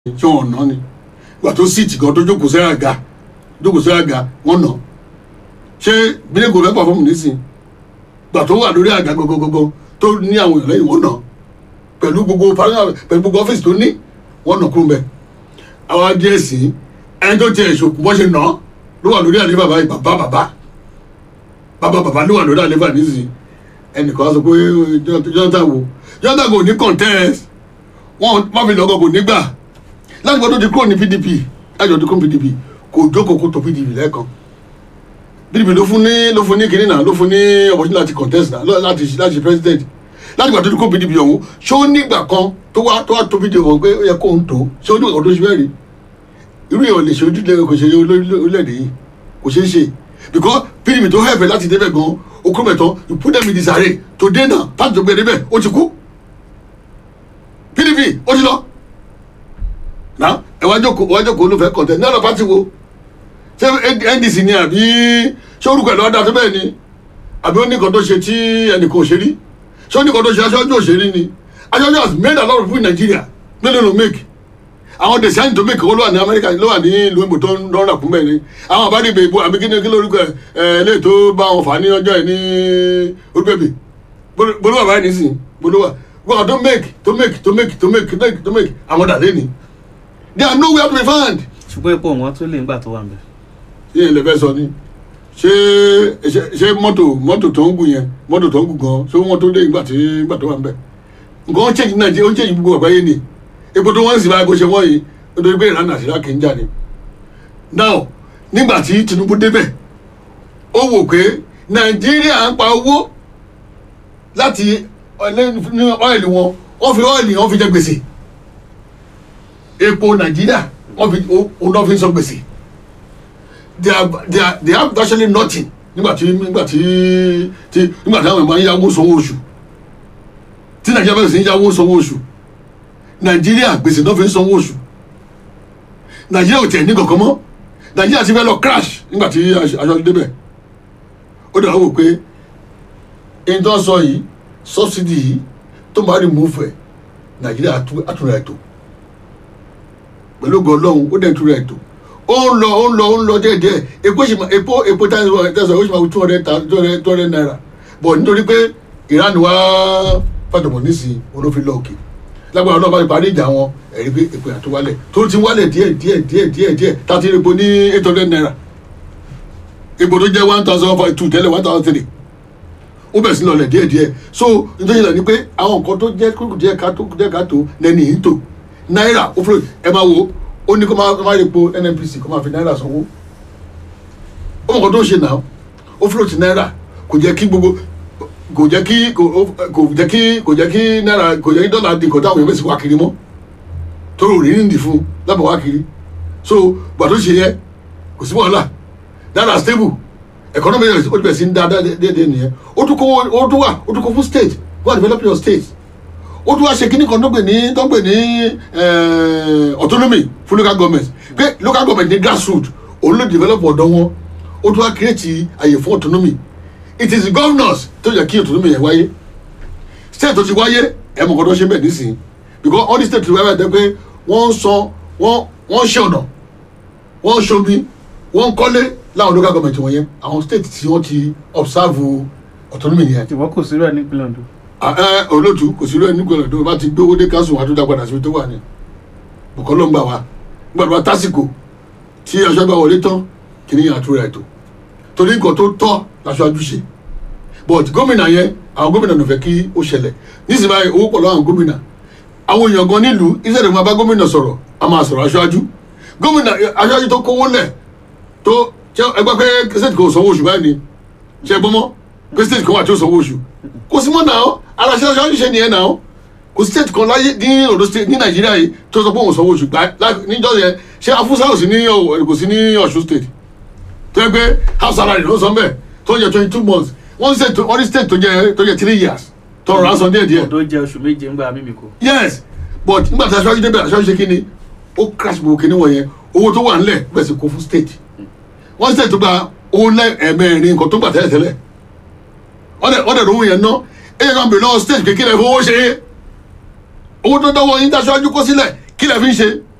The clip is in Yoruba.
tí wọn ná ni ìgbà tó síìtì kan tó jókòó sẹ́yà ga jókòó sẹ́yà ga wọ́n nà ṣé bílẹ̀ kò fẹ́ pàfọ́ọ̀mù nísìn ìgbà tó wà lórí àga gọgọgọgọ tó ní àwọn èèyàn lẹ́yìn wọ́n nà pẹ̀lú gbogbo pẹ̀lú gbogbo ọ́fíìsì tó ní wọ́n nà kúrò mẹ́ àwọn adìẹ sí ẹni tó tiẹ̀ ṣòkù bọ́ ṣe nà ló wà lórí àlefa báyìí bàbá bàbá bàbá bàbá ló wà lórí àlefa nísìn ẹnìkan sọ pé Jonathan wo Jonathan kò ní contest wọn má fi lọ́gọ́ kò ní gbà láti gbọdọ̀ ti kúrò ní pdp láti gbọdọ̀ kúrò ní pdp kò jókòó kó tó pdp lẹ́ẹ̀kan pdp ló fún ní ló fún ní kinní náà ló fún ní opportunity láti contest náà láti láti ṣe president láti gbọdọ̀ ti kúrò pdp ọ̀hún ṣé ó nígbà kan tó wá tó wá tó pdp ọ̀hún pé ó yẹ kó ń tó ṣé ó nígbà kan tó ṣe bẹ́ẹ̀ rí irú yẹn ò lè ṣe ojúlé kò ṣe orílẹ̀-èdè yìí kò ṣeé ṣe because pdp tó hẹ̀fẹ̀ láti débẹ̀ gan okó mẹ́tọ́ you put them in disarray today náà pàtó tó gbé débẹ̀ ó ti kú pdp ó ti lọ náà ẹ wá jókòó wá jókòó ló fẹ́ kọ̀tẹ́ ní ọ̀nà pátì wo ṣé ndc ni àbí ṣé orúkọ ẹ̀ lọ́wọ́ dá tó bẹ́ẹ̀ ni àbí ó ní nǹkan tó ṣe tí ẹnìkan ò ṣe rí ṣé ó ní nǹkan tó ṣe aṣáájú òṣèré ni aṣáájú has made a lot of people in Nigeria mélòó ló make àwọn design to make owó ló wà ní Amẹ́ríkà ló wà ní ìlú ìbò tó ń lọ́rùn àkúnbẹ̀ ni àwọn àbádé ìbò ìbò àbí kíni kí lórúkọ ẹ ẹ lè tó bá wọn fà ní ọjọ́ ẹ ní olùbẹ̀bẹ̀ bolówà báyìí nísìnyí bolówà wọn tó make to make to make to make to make to make àwọn dàdé ni they are nowhere to be found. ṣùgbọ́n epo wọn tó lè ń gbà tó wà ń bẹ̀. ṣé ilẹ̀ fẹ́ sọ ni ṣé ṣé ṣé mọ́tò mọ́tò tó ń gùn yẹn mọ́tò tó ń gùn gan ṣé wọ́n tó dé ìgbà tí ìgbà tó wà ń bẹ̀. nǹkan ó change nàìjíríà ó change gbogbo àgbáyé ni epo tó wọ́n sì báyìí bó ṣe wọ́n yìí nítorí pé ìlànà àṣírà kì í jà ni. now nígbà tí Tinubu débẹ̀ ó wò pé nàìjíríà ń pa owó láti ọ́ìlì wọn wọ́n fi ọ́ìlì wọn fi jẹ gbèsè epo nàìjíríà wọn fi òun náà fi ń sọ gbèsè they are they are they have virtually nothing nígbà tí nígbà tí tí nígbà tí àwọn èèyàn yáwó sanwó oṣù tí nàìjíríà bẹ̀rẹ̀ sí ń yáwó sanwó oṣù nàìjíríà gbèsè náà fi ń sanwó oṣù nàìjíríà ò tẹ̀ ní kankan mọ́ nàìjíríà ti fẹ́ lọ crash nígbà tí aṣọ débẹ̀ ó dàgbà wò pé ẹni tó ń sọ yìí subsidy yìí tó máa remove ẹ̀ nàìjíríà àtúnra ètò pẹ̀lú ògo ọlọ́run ó dẹ̀ túra ètò ó ń lọ ó ń lọ ó ń lọ díẹ̀díẹ̀ epo ṣì máa epo epo tẹ̀sán ó ṣì máa two hundred two hundred two hundred naira bọ̀ nítorí pé ìran wa fàtọ̀mọ̀ nísìnyí olófin lọ òkè lágbára ọlọ́run bá ti parí ìjà wọn ẹ̀rí pé epo yàtọ̀ wálẹ̀ tó ti wálẹ̀ díẹ̀ díẹ̀ díẹ̀ díẹ̀ díẹ̀ tàti epo ní eight hundred naira epo tó jẹ́ one thousand five two tẹ́lẹ̀ one thousand three ó bẹ̀rẹ̀ sí lọlẹ̀ díẹ̀ díẹ̀ so nítorí ìlànà ni pé àwọn nǹkan tó jẹ́ kúrò díẹ̀ káàtó díẹ̀ káàtó lẹ́ni yìí tó náírà ó fúlò ẹ máa wo ó ní kó máa máa rí epo nnpc kó máa fi náírà sanwó ó mọ̀ kó tó ń ṣe náà ó fúlò ti náírà kò jẹ́ kí gbogbo kò jẹ́ kí kò jẹ́ kí kò jẹ́ kí náírà kò jẹ́ kí dọ́là di nǹkan táwọn èèyàn sì wá kiri mọ́ tó rò rí nìdí fún lábọ̀ wá kiri so gbà tó ṣe yẹ kò sí wàhálà náírà stable economy ó ti bẹ̀rẹ̀ sí ń da déédéé nìyẹn ó tún kó ó tún wà ó tún kó fún state go and develop your state ó tún wá ṣe kíní kan tó gbè ní tó gbè ní autonomy fún local government pé local government ní grassroot òun ló develop ọ̀dọ́ wọn ó tún wá create àyè fún autonomy it is the governors tó yẹ kí autonomy yẹn wáyé state tó ti wáyé ẹ̀ mọ̀ kọ́ tó ṣe bẹ́ẹ̀ nísìnyí because all the state tó wáyé bẹ́ẹ̀ pé wọ́n ń san wọ́n wọ́n ṣe ọ̀nà wọ́n ń ṣomi wọ́n ń kọ́lé láwọn local government wọ̀nyẹn àwọn state tí wọ́n ti observe autonomy yẹn. ìwọ kò sí rẹ nípínlẹ̀ Ondo ẹ olóòtú kò sí lóyún nígbà tó bá ti gbé owó dé káńsù wà tó dá padà síbi tó wà ní bùkọ́ ló ń gbà wá nígbà tó bá tásìkò tí aṣọ bá wọlé tán kì ní àtúrà ètò torí nǹkan tó tọ́ láṣọ àjùṣe but gómìnà yẹn àwọn gómìnà ló fẹ́ kí ó ṣẹlẹ̀ nísìnyí báyìí owó pọ̀ lọ́wọ́ àwọn gómìnà àwọn èèyàn gan nílùú iṣẹ́ ìdìbò bá gómìnà sọ̀rọ̀ a máa sọ̀rọ̀ aṣáájú gómìnà aṣáájú tó kówó lẹ̀ tó ẹgbẹ́ pé state kò sanwó oṣù báyìí ni ṣe gbọ́mọ́ pé state kan wà tí ó sanwó oṣù kò sí mọ́ náà aláṣẹ aṣáájú ṣe nìyẹn náà kò sí state kan láyé ní Ondo state ní Nàìjíríà yìí tó sọ pé òun sanwó oṣù gbà níjọ́ yẹn ṣé afúnṣá ò sí ní kò sí ní Ọ̀ṣun state tó yẹ pé house salary ló sọ bẹ́ẹ̀ tó yẹ twenty two months wọ́n state wọ́n ní state tó yẹ tó yẹ three years tó rọra sọ díẹ̀ díẹ̀. Ondo jẹ oṣù méje ń gba mímí kò. yes but nígbà tí aṣáájú débẹ̀ aṣáájú ṣe kíni ó crash gbogbo kíní wọ̀nyẹn owó tó wà ńlẹ̀ bẹ́ẹ̀ sì kó fún state wọ́n state tó gba owó ẹ̀mẹ́rin nǹkan tó gbà tẹ́lẹ̀ tẹ́lẹ̀ wọ́n dẹ̀ lówó yẹn ná ẹ̀yẹ kan bèrè lọ́wọ́ state kékeré fowó ṣe owó tó dánwó yín dáṣọ ajú kó sílẹ̀ kí lè fi ń ṣe